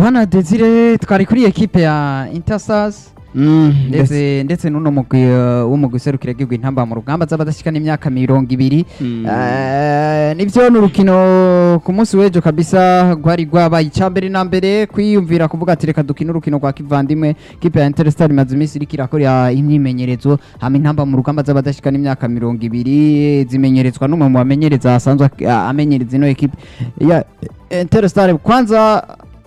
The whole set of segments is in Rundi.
bwana desire twari kuri ekipe ya interstars Mm, ndetse ndetse n'uno mugwi uh, w'umugwi userukira igihugu intamba mu rugamba z'abadashikana imyaka mirongo ibiri Mm. Eh, nivyo ni urukino ku munsi w'ejo kabisa rwari rwabaye icya mbere na mbere kwiyumvira kuvuga ati reka dukine urukino rwa kivandimwe kipe ya interstar imaze iminsi iriko irakora imyimenyerezo hama intamba mu rugamba z'abadashikana imyaka mirongo ibiri zimenyerezwa n'umwe mu bamenyereza asanzwe ak- a- amenyereza ino ekipe ya interstar kwanza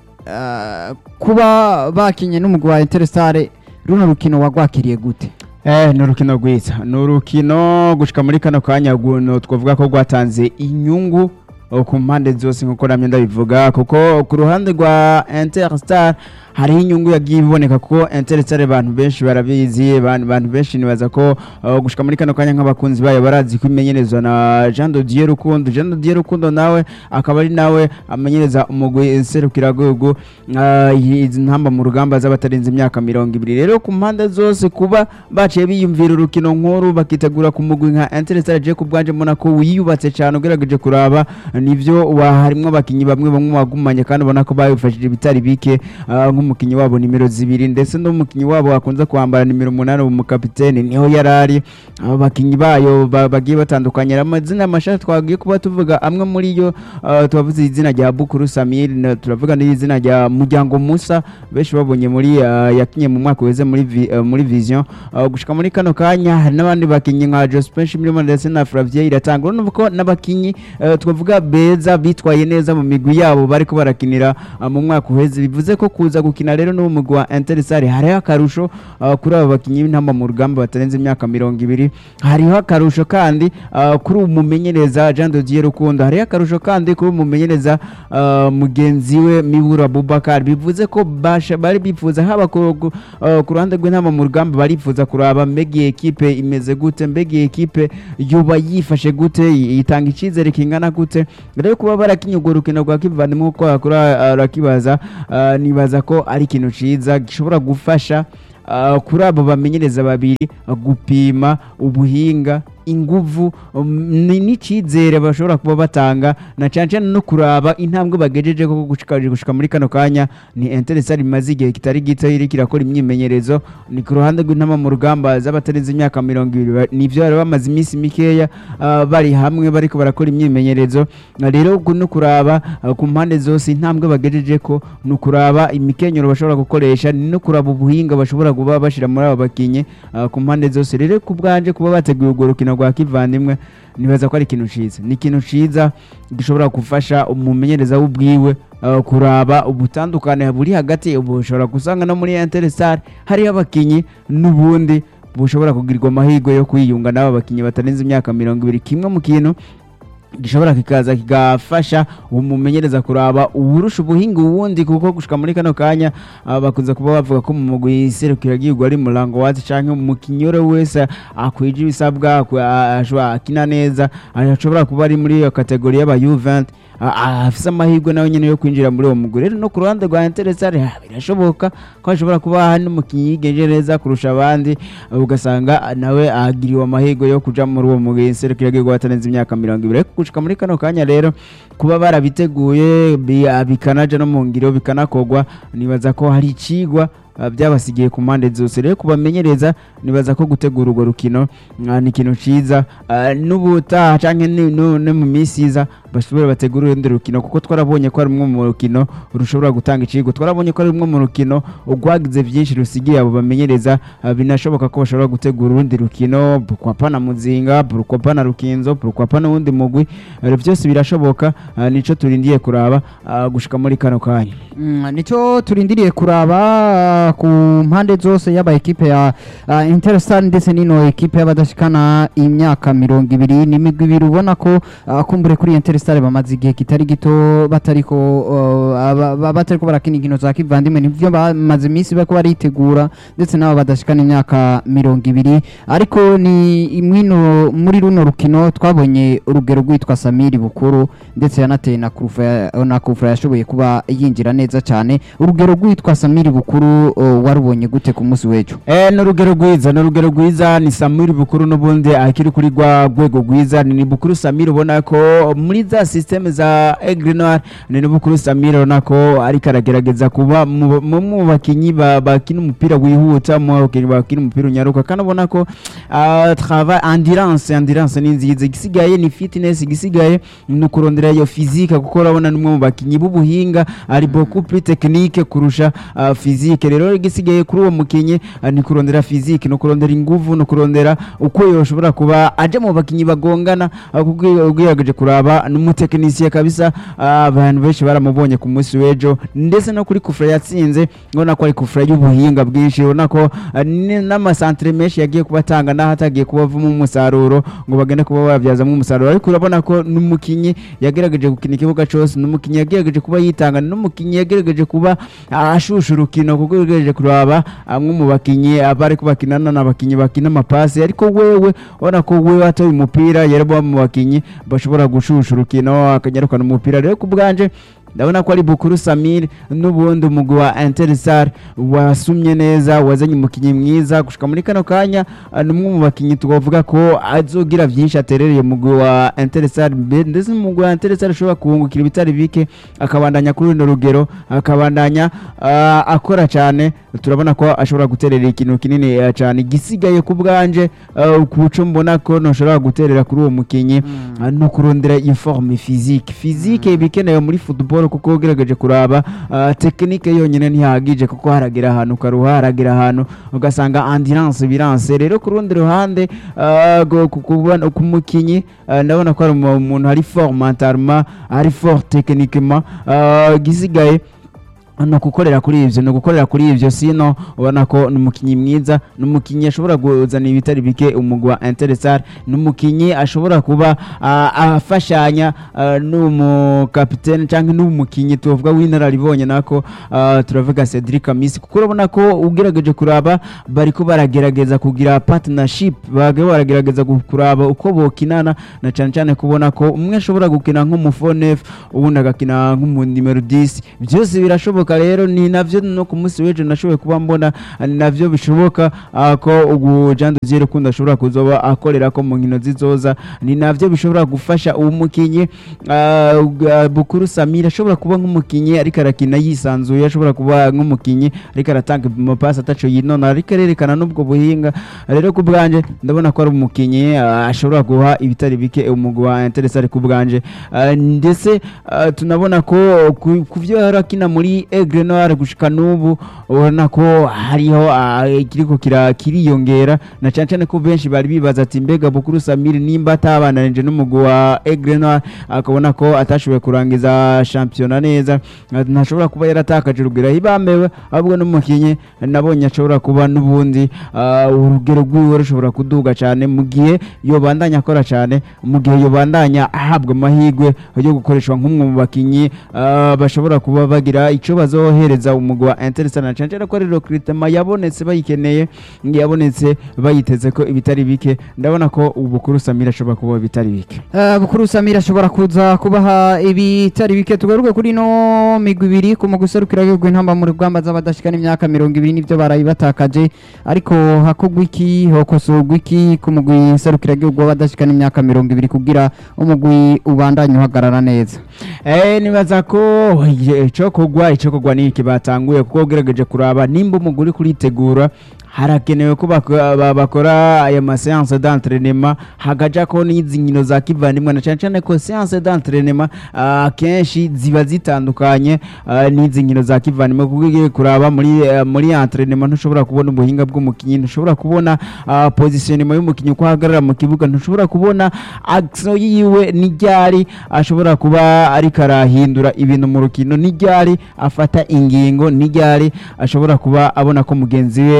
eh, kuba bakinye n'umugwi wa interstar runo rukino wagwakiriye gute Eh, ni urukino rwiza ni urukino gushika muri kano kanya guno twavuga ko rwatanze inyungu eh, ku mpande zose nkuko namye ndabivuga kuko ku ruhande rwa interstar hariho inyungu yagiye iboneka kuko interstar abantu benshi barabizi abantu abantu benshi nibaza ko eh, gushika muri kano kanya nk'abakunzi bayo barazi ko imenyerezwa na Jean de Dieu Rukundo Jean de Dieu Rukundo nawe akaba ari nawe amenyereza umugwi serukiragihugu eh, izi ntamba mu rugamba z'abatarenze imyaka mirongo ibiri rero ku mpande zose kuba baciye biyumvira urukino nkuru bakitegura ku mugwi nka Interstar je ku bwanje mbona ko wiyubatse cyane ugerageje kuraba nivyo wa harimwo abakinyi bamwe bamwe wagumanye kandi ubona ko bayifashije bitari bike ah, nk'umukinyi wabo nimero zibiri ndetse n'umukinyi wabo wakunze kwambara nimero umunani umukapiteni niho yarari abo bakinyi bayo ba- bagiye batandukanye amazina mashasha twagiye kuba tuvuga amwe muri yo ah, twavuze izina rya Bukuru Samir na- turavuga n'izina rya Muryango Musa benshi babonye muri ah, yakinye mu mwaka weze muri vi- ah, muri Vision Ah, gushika muri kano kanya hari n'abandi bakinyi nka Jospin Shimirimo ndetse na Flavien iratanga urumva ko n'abakinyi eh, twavuga beza bitwaye neza mu migwi yabo bariko barakinira ah, mu mwaka uheze bivuze ko kuza gukina rero n'uwo mugwi wa Interstar hariho akarusho ah, kuri abo bakinyi b'intamba mu rugamba batarenze imyaka mirongo ibiri hariho akarusho kandi ah, kuri uwo mumenyereza Jean de Dieu Rukundo hariho akarusho kandi kuri uwo mumenyereza ah, mugenzi we Mibura Abubakar bivuze ko basha bari bifuza haba ku ku- ah, ku ruhande rw'intamba mu rugamba barifuza kuraba mbega iyi ekipe imeze gute mbega iyi ekipe yuba yifashe gute yi- yitanga icyizere kingana gute rero kuba barakinye urwo rukino rwa kivandimwe uko yakora arakibaza ah, nibaza ko ari ikintu ciza gishobora gufasha ah, kuri abo bamenyereza babiri ah, gupima ubuhinga inguvu um, ni- n'icyizere bashobora kuba batanga na cyane cyane no kuraba intambwe bagejeje ko gushika gushika muri kano kanya ni Interstar imaze igihe kitari gito iri kirakora imyimenyerezo ni ku ruhande rw'intama mu rugamba z'abatarenze imyaka mirongo ibiri ba- nivyo bari bamaze iminsi mikeya ah, bari hamwe bariko barakora imyimenyerezo Ah, rero gu- no kuraba ah, ku mpande zose intambwe bagejeje ko ni ukuraba imikenyero bashobora gukoresha ni no kuraba ubuhinga bashobora kuba bashira muri abo bakinyi ah, ku mpande zose rero ku bwanje kuba bateguye urwo rukino rwa kivandimwe nibaza ko ari ikintu ciza ni ikintu ciza gishobora gufasha umumenyereza w'ubwiwe uh, kuraba ubutandukane buri hagati ubu ushobora gusanga no muri Interstar hariho abakinyi n'ubundi bushobora kugirirwa amahirwe yo kwiyunga n'aba bakinyi batarenze imyaka mirongo ibiri kimwe mu kintu gishobora kikaza kigafasha umumenyereza kuraba uwurusha ubuhinga uwundi kuko gushika muri kano kanya ah, bakunze kuba bavuga ko mu mugwi serukiragihugu ari murango wazi canke umukinyi uwo wese akwije ibisabwa akwi- a- ashobora akina neza ashobora kuba ari muri iyo kategori y'aba U20 a- a- afise amahirwe nawe nyene yo kwinjira muri uwo mugwi rero no ku ruhande rwa Interstar ah, birashoboka ko hashobora kuba hari n'umukinyi yigenje neza kurusha abandi ah, ugasanga nawe agiriwe amahirwe yo kuja muri uwo mugwi serukiragihugu batarenze imyaka mirongo ibiri ariko gushika muri kano kanya rero kuba barabiteguye bi- ah, bikanaja no mu ngiro bikanakogwa nibaza ko hari icigwa ah, byabasigiye ku mpande zose rero kubamenyereza nibaza ko gutegura urwo rukino ah, ni ikintu ciza ah, n'ubutaha canke ni- no no mu minsi iza bashobora bategura urundi rukino kuko twarabonye ko ari rumwe mu rukino rushobora gutanga icigwa twarabonye ko ari rumwe mu rukino rwagize byinshi rusigiye abo bamenyereza ah, binashoboka ko bashobora gutegura urundi rukino pourquoi na muzinga pourquoi na rukinzo pourquoi n'uwundi mugwi rero byose birashoboka ah, nico turindiye kuraba ah, gushika muri kano kanya Mm, nico turindiriye kuraba ah, ku mpande zose y'aba ekipe ya uh, Interstar ndetse n'ino ekipe y'abadashikana imyaka mirongo ibiri n'imigwi ibiri ubona ko uh, kumbure kuri Interstar bamaze igihe kitari gito batariko uh, aba- ba- batariko barakina inkino za kivandimwe nivyo bamaze iminsi bariko baritegura ndetse n'abo badashikana imyaka mirongo ibiri ariko ni mwino muri runo rukino twabonye urugero rwitwa Samiri Bukuru ndetse yanateye na Kurufa na Kurufa yashoboye kuba yinjira neza neza cyane urugero rwitwa Samiri Bukuru uh, warubonye gute ku munsi w'ejo Eh, ni urugero rwiza ni urugero rwiza ni samiri bukuru n'ubundi akiri kuri rwa rwego rwiza ni ni bukuru samiri ubona ko muri za sisiteme za egrenoir ni ni bukuru samiri ubona ko ariko aragerageza kuba mu mu- mu bakinnyi ba- bakina umupira wihuta mu bakinnyi bakina umupira unyaruka kandi ubona ko ah, travail endurance endurance ni nziza igisigaye ni fitness igisigaye ni ukurondera iyo physique kuko urabona ni umwe mu bakinnyi b'ubuhinga ari beaucoup plus technique kurusha ah, physique rero igisigaye kuri uwo mukinnyi ah, ni kurondera physique ni kurondera inguvu ni kurondera uko yoshobora kuba aje mu bakinnyi bagongana ah, kuko iyo ugerageje kuraba n'umutekinisiye kabisa ah, abantu benshi baramubonye ku munsi w'ejo ndetse no kuri kufra yatsinze ubona ko ari kufra y'ubuhinga bwinshi ubona ko ah, ni- n'amasantere menshi yagiye kuba atanga n'aho atagiye kuba avamo umusaruro ngo bagende kuba babyazamo umusaruro ariko urabona ko n'umukinnyi yagerageje gukina ikibuga cyose n'umukinnyi yagerageje kuba yitanga n'umukinnyi yagerageje kuba ah, ashusha urukino kuko yagerageje kuraba amwe mu bakinnyi abari kubakinana n'abakinnyi bakina amapasi ariko wewe ubona ko wewe atoye umupira yari mu bakinnyi bashobora gushusha urukino akanyarukana umupira rero ku bwanje ndabona ko ari bukuru samir n'ubundi umugwi wa interisar wasumye neza wazanye umukinnyi mwiza gushika muri kano kanya ah, ni umwe mu bakinnyi twavuga ko azogira byinshi aterereye umugwi wa interisar ndetse umugwi wa interisar ashobora kuwungukira ibitari bike akabandanya kuri runo rugero akabandanya ah, akora cyane turabona ko ashobora guterera ikintu kinini eh, cyane igisigaye ku bwanje ah, ku buco mbona ko ntushobora guterera kuri uwo mukinnyi ah, no kurondera iyo forme physique physique iba ikenewe muri football kuko ugerageje kuraba ah, tekinike yonyine ntihagije kuko haragira ahantu ukaruha haragira ahantu ugasanga endurance biranse rero ku rundi ruhande ah, go- ku- kubona- ku mukinnyi ah, ndabona ko ari umu- umuntu ari fort mentalement ari fort techniquement ah, igisigaye ni ugukorera kuri ibyo ni ugukorera kuri ibyo sino ubona ko ni umukinnyi mwiza ni umukinnyi ashobora kuzana ibitari bike umugwi wa interesar ni umukinnyi ashobora kuba ah, afashanya ah, n'umukapitene cyangwa n'umukinnyi tuvuga w'inararibonye nako ah, turavuga Cedric Amisi kuko urabona ko ugerageje kuraba bari ko baragerageza kugira partnership bagabo baragerageza gu- kuraba uko bokinana na cyane cyane kubona ko umwe ashobora gukina nk'umufonef ubundi agakina nk'umu nimero 10 byose birashoboka rero ni navyo no ku munsi w'ejo nashoboye kuba mbona ah, ni navyo bishoboka ah, ko ubu Jean Dodier Rukundo ashobora kuzoba akorera ko mu nkino zizoza ni navyo bishobora gufasha uwo mukinyi ah, ah, Bukuru Samir ashobora kuba nk'umukinyi ariko arakina yisanzuye ashobora kuba nk'umukinyi ariko aratanga amapasi ataco yinona ariko arerekana n'ubwo buhinga rero ku bwanje ndabona ko ari umukinyi ah, ashobora guha ibitari bike umugwi wa Interestare ku bwanje Ah, ndetse ah, tunabona ko ku- ku vyo yari akina muri Aigle Noir gushika n'ubu ubona ko hariho ah, ikiriko kira- kiriyongera na cyane cyane ko benshi bari bibaza ati mbega Bukuru Samir nimba atabananije n'umugwi wa Aigle Noir akabona ko atashoboye kurangiza shampiyona neza ah, ntashobora kuba yaratakaje urugero hibambewe ahubwo n'umukinyi nabonye ashobora kuba n'ubundi ah, urugero rwiwe rushobora kuduga cyane mu gihe yobandanya akora cyane mu gihe yobandanya ahabwa amahirwe yo gukoreshwa nk'umwe mu bakinnyi ah, bashobora kuba bagira icyo bazohereza umugwi wa Interestare na cyane cyane ko ari recruitment yabonetse bayikeneye yabonetse bayiteze ko ibitari bike ndabona ko ubukuru Samira ashobora kuba bitari bike Uh, Bukuru Samir ashobora kuza kubaha ibitari bike tugaruke kuri no migwi ibiri ku mugwi userukira w'igihugu intamba mu rugamba z'abadashikana imyaka mirongo ibiri nivyo barayi batakaje ariko hakogwa iki hokosorwa iki ku mugwi userukira w'igihugu w'abadashikana imyaka mirongo ibiri kugira umugwi ubandanye uhagarara neza Eh nibaza ko icyo kugwa icyo kugwa ni iki batanguye kuko ugerageje kuraba nimba umugore kuritegura harakenewe ko bako- ba- bakora aya maseanse d'entraînement hagaja ko n'izi nkino za kivandimwe na cyane cyane ko seanse d'entraînement ah, akenshi ziba zitandukanye ah, n'izi nkino za kivandimwe kuko ugiye kuraba muri eh, muri entraînement ntushobora kubona ubuhinga bw'umukinnyi ntushobora kubona ah, positionnement y'umukinnyi uko ahagarara mu kibuga ntushobora kubona action yiwe n'iryari ashobora kuba ariko arahindura ibintu mu rukino n'iryari afata ingingo n'iryari ashobora kuba abona ko mugenzi we ariko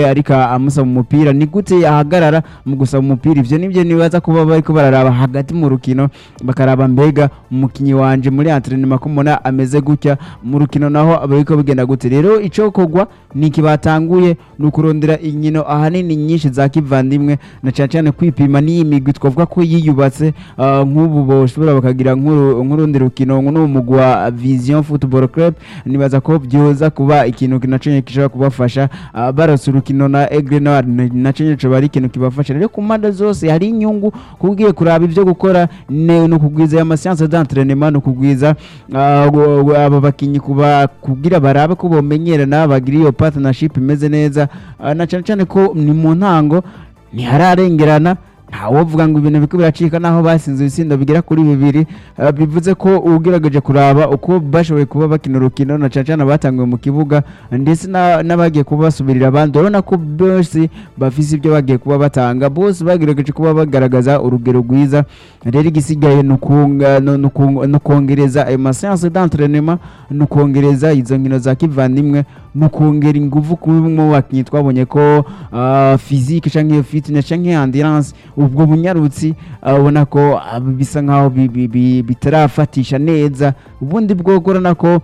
kuba amusaba umupira ni gute yahagarara mu gusaba umupira ivyo nivyo nibaza kuba bariko bararaba hagati mu rukino bakaraba mbega umukinyi wanje muri entraînement ko mbona ameze gutya mu rukino naho bariko bigenda gute rero ico kogwa ni iki batanguye ni ukurondera inkino ahanini nyinshi za kivandimwe na cyane cyane kwipima n'iyi migwi twavuga ko yiyubatse ah, nk'ubu boshobora bakagira nk'uru- nk'urundi rukino n'uwo mugwi wa vision football club nibaza ko byoza kuba ikintu naco gishobora kubafasha ah, barose urukino na Aigle Noir na- naco nyene coba ari ikintu kibafasha rero ku mpande zose hari inyungu kubwiye kuraba ibyo gukora ne- ni ukugwiza aya masiyanse d'entraînement ni ukugwiza ah, gu- gu- aba bakinyi kuba kugira barabe ko bomenyerana bagira iyo partnership imeze neza ah, na cyane cyane ko ni mu ntango ntihararengerana ntawovuga ngo ibintu biko biracika naho basinze ibitsindo bigera kuri bibiri ah, bivuze ko ugerageje kuraba uko bashoboye kuba bakina urukino na cyane cyane abatangiwe mu kibuga ndetse na- n'abagiye kuba basubirira abandi urabona ko bose bafise ibyo bagiye kuba batanga bose bagerageje kuba bagaragaza urugero rwiza rero igisigaye ni ukunga- ni- ni ukunga- ni ukongereza ayo maseanse d'entraînement ni ukongereza izo nkino za kivandimwe ni ukongera ingufu kuri mu bakinnyi twabonye ko ah, physique canke fitness canke endurance ubwo bunyarutsi ah, ubona ko ah, bisa nkaho bi- bi- bi- bitarafatisha neza ubundi bwo urabona ko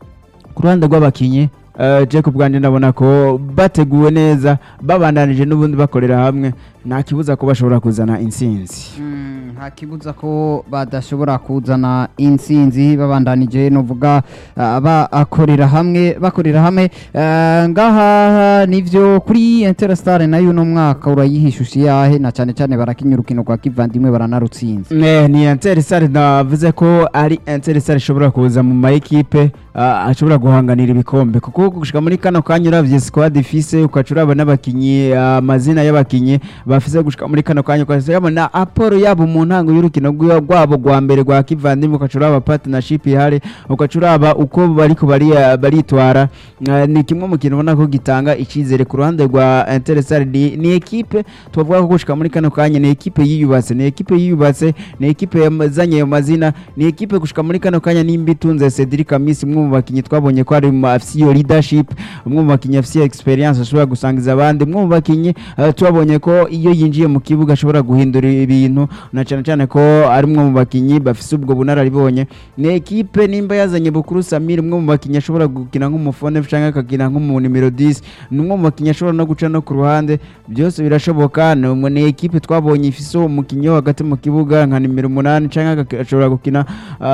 ku ruhande rw'abakinnyi eh, Jacob bwanjye ndabona ko bateguwe neza babandanije n'ubundi bakorera hamwe nta kibuza ko bashobora kuzana intsinzi Mm, nta kibuza ko badashobora kuzana intsinzi babandanije nuvuga ah, bakorera hamwe bakorera hamwe Eh, ngaha nivyo kuri Interstar nayo uno mwaka urayihishusha yahe na cyane cyane barakinya urukino rwa kivandimwe baranarutsinze Eh, ni Interstar navuze ko ari Interstar ishobora kuza mu ma equipe ah, ashobora guhanganira ibikombe kuko gushika muri kano kanya uravye squad ifise ukaca uraba n'abakinyi ah, amazina y'abakinyi bafise gushika muri kano kanya ukaca urabona aporo yabo mu ntango y'urukino rwi- rwabo rwa mbere rwa kivandimwe ukaca uraba partnership ihari ukaca uraba uko bariko bari baritwara Ah, ni kimwe mu kintu ubona ko gitanga icyizere ku ruhande rwa Interstar ni, ni equipe tuvuga ko gushika muri kano kanya ni equipe yiyubatse ni equipe yiyubatse ni equipe yazanye ayo mazina ni equipe gushika muri kano kanya nimba itunze Cedric Amisi umwe mu bakinyi twabonye ko ari mu afise iyo leadership umwe mu bakinyi afise iyo experience ashobora gusangiza abandi umwe mu bakinyi eh, twabonye ko iyo yinjiye mu kibuga ashobora guhindura ibintu na cyane cyane ko ari umwe mu bakinyi bafise ubwo bunararibonye ni equipe nimba yazanye Bukuru Samir umwe mu bakinyi ashobora gukina nk'umufone cyangwa akakina nk'umu numero 10 ni umwe mu bakinyi ashobora no guca no ku ruhande byose birashoboka ni umwe ni equipe twabonye ifise umukinyi wo hagati mu kibuga nka nimero umunani cyangwa ashobora gukina ah,